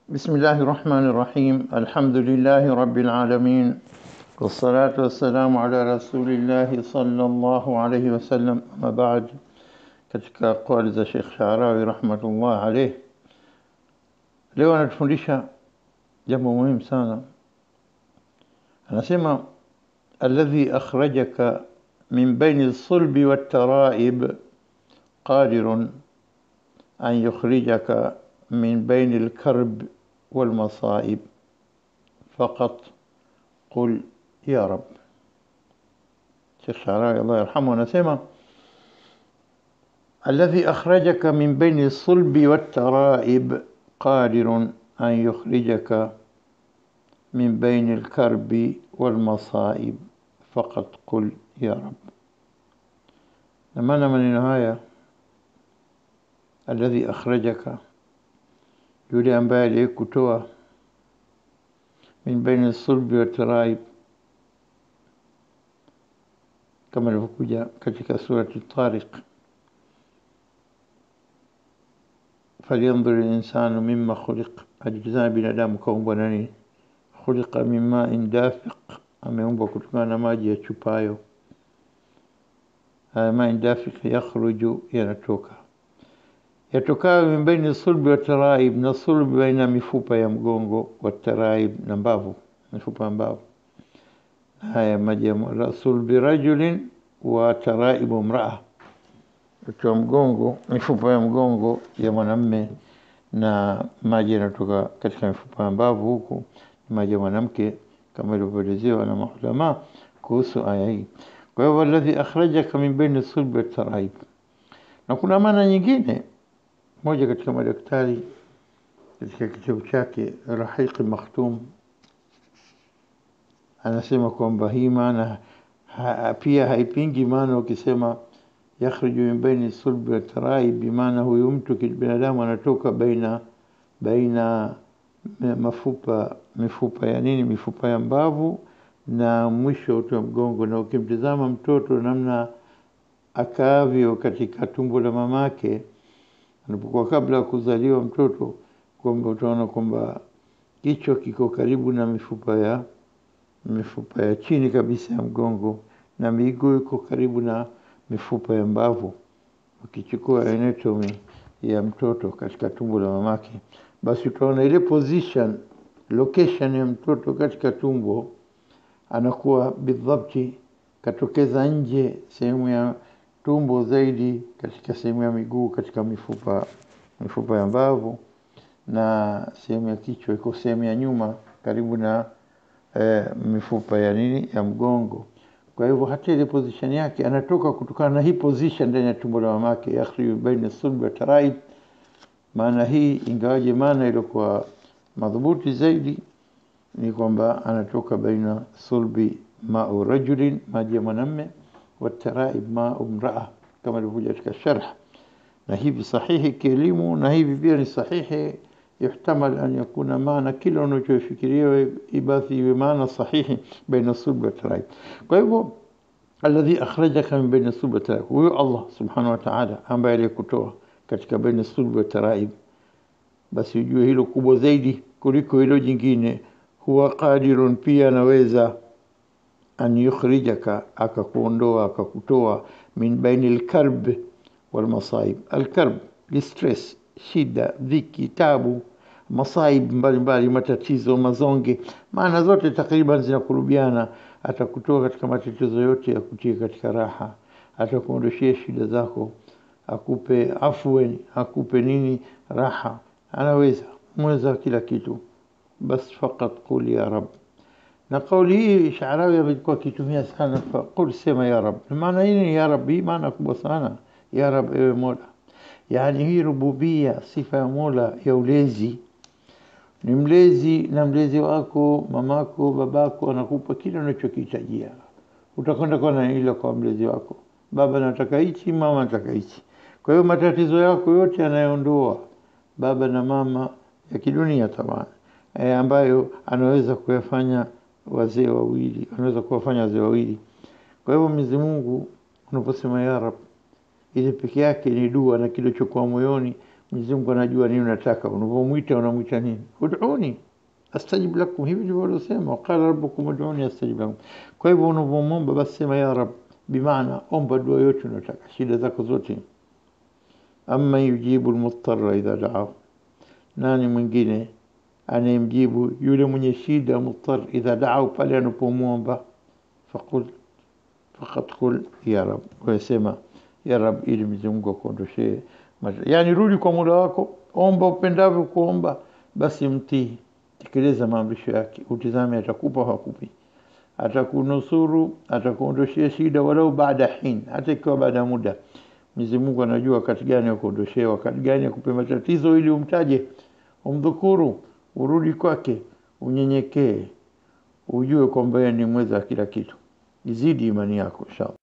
بسم الله الرحمن الرحيم الحمد لله رب العالمين والصلاة والسلام على رسول الله صلى الله عليه وسلم أما بعد katika kauli za Sheikh Sharawi rahmatullah alayh leo anatufundisha jambo muhimu sana anasema alladhi akhrajaka min baini as-sulbi wat-tara'ib qadirun an yukhrijaka min baini al-karb wal-masa'ib faqat qul ya rab Sheikh Sharawi Allah yarhamu anasema الذي أخرجك من بين الصلب والترائب قادر أن يخرجك من بين الكرب والمصائب فقط قل يا رب لما من النهاية الذي أخرجك يولي أنباء ليك كتوى من بين الصلب والترائب كما الفكوجة كتك سورة الطارق فلينظر الإنسان مما خلق أجزاء binadamu kaumbwa na nini khuliqa min ma'in dafiq ameumbwa kutokana na maji ya chupayo haya ma'in dafiq yakhruju yanatoka yatokayo min baini sulbi wa taraib na sulbi baina mifupa ya mgongo wa taraib na mbavu mifupa ya mbavu haya maji ya sulbi rajulin wa taraibu mraa wa mgongo mifupa ya mgongo ya mwanamme na maji yanatoka katika mifupa ya mbavu huku maji ya mwanamke kama ilivyoelezewa na maulama kuhusu aya hii kwa hivyo alladhi akhrajaka min baini sulbi wa taraib na kuna maana nyingine moja katika madaktari katika kitabu chake Rahiq Makhtum anasema kwamba hii maana ha, pia haipingi maana ukisema yakhruju min baini sulbi wa taraib, bimaana huyu mtu binadamu anatoka baina baina mafupa mifupa ya nini, mifupa ya mbavu na mwisho uti wa mgongo. Na ukimtizama mtoto namna akaavyo katika tumbo la mamake anapokuwa kabla ya kuzaliwa mtoto, kwamba utaona kwamba kichwa kiko karibu na mifupa ya mifupa ya chini kabisa ya mgongo na miguu iko karibu na mifupa ya mbavu. Ukichukua anatomy ya mtoto katika tumbo la mamake, basi utaona ile position location ya mtoto katika tumbo, anakuwa bidhabti katokeza nje sehemu ya tumbo zaidi katika sehemu ya miguu katika mifupa mifupa ya mbavu, na sehemu ya kichwa iko sehemu ya nyuma karibu na eh, mifupa ya nini ya mgongo. Kwa hivyo hata ile position yake anatoka kutokana na hii position ndani ya tumbo la mamake, yakhruju baina sulbi wa taraib. Maana hii ingawaje maana ilikuwa madhubuti zaidi ni kwamba anatoka baina sulbi mau rajulin, maji ya mwanamme, wa taraib mau mraa, kama ilivyokuja katika sharh. Na hivi sahihi kielimu, na hivi pia ni sahihi yuhtamal an yakuna maana kila unachofikiria ibasi iwe maana sahihi baina sulbi wa taraib. Kwa hivyo alladhi akhrajaka min baina sulbi wa taraib, huyo Allah subhanahu wa ta'ala ambaye alikutoa katika baina sulbi wa taraib, basi ujue hilo kubwa zaidi kuliko hilo jingine. Huwa qadirun, pia anaweza an yukhrijaka, akakuondoa akakutoa min baini alkarb walmasaib. Alkarb distress, shida, dhiki, tabu masaib mbalimbali, matatizo, mazonge, maana zote takriban zinakurubiana. Atakutoa katika matatizo yote ya kutia katika raha, atakuondoshia shida zako, akupe afweni, akupe nini, raha. Anaweza mweza kila kitu, bas faqat qul ya rab. Na kauli hii Sharawi amekuwa akitumia sana, faqul, sema ya rab. Maana hii ya rab, hii maana kubwa sana, ya rab, ewe Mola. Yani hii rububia, sifa ya Mola ya ulezi ni mlezi na mlezi wako mamako babako anakupa kile unachokihitajia. Utakwenda kwa ile kwa mlezi wako, baba nataka hichi, mama nataka hichi. Kwa hiyo matatizo yako yote anayoondoa baba na mama ya kidunia tamani, e, ambayo anaweza kuyafanya wazee wawili, anaweza kuwafanya wazee wawili. Kwa hivyo Mwenyezi Mungu unaposema ya Rab, ile peke yake ni dua na kilichokuwa moyoni Mwenyezi Mungu anajua nini unataka, unapomwita unamwita nini? Ud'uni astajib lakum, hivi ndivyo waliosema, waqala rabbukum ud'uni astajib lakum. Kwa hivyo unapomwomba basi sema ya Rab, bimaana omba dua yote unataka, shida zako zote. Amma yujibu almuttarra idha da'ahu, nani mwingine anayemjibu yule mwenye shida muttar idha da'ahu, pale anapomwomba faqul faqad qul ya Rab, wesema ya Rab, ili Mwenyezi Mungu akuondoshee yani, rudi kwa Mola wako, omba upendavyo kuomba, basi mtii, tekeleza maamrisho yake, utizame atakupa hakupi, atakunusuru, atakuondoshea shida, walau baada hin, hata ikiwa baada ya muda. Mwenyezi Mungu anajua wakati gani akuondoshea, wakati gani akupe matatizo, ili umtaje, umdhukuru, urudi kwake, unyenyekee, ujue kwamba yeye ni mweza wa kila kitu. Izidi imani yako inshallah.